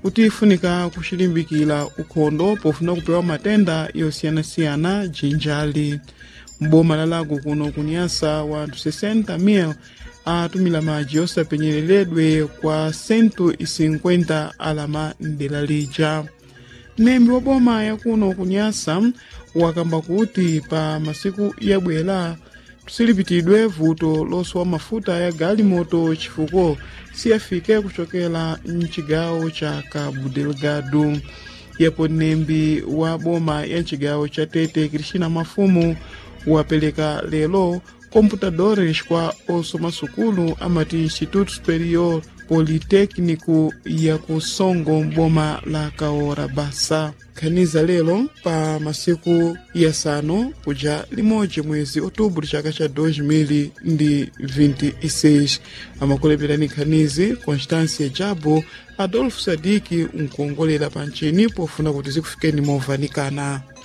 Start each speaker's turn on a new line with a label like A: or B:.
A: kuti ifunika kuchilimbikira ukhondo pofuna kupewa matenda yosiyanasiyana jinjali m'boma la lago kuno kunyasa wanthu 60,000 atumila madzi osapenyereredwe kwa 150 alama mdera lija mnembi wa boma yakuno kunyasa wakamba kuti pa masiku yabwera tusilipitidwe vuto losowa mafuta ya galimoto chifuko siyafike kuchokera mchigawo cha cabo delgado yapo mnembi wa boma ya mchigawo cha tete cristina mafumu wapereka lero computadores kwa osoma sukulu amati instituto superior politécnico ya kusongo mboma la kaora basa khaniza lero pa masiku yasanu kuja limodzi mwezi outubro chaka cha 2026 amakuleperani khanizi constância jabo adolfo sadiki nkongolera pa ncini pofuna kuti zikufikeni movanikana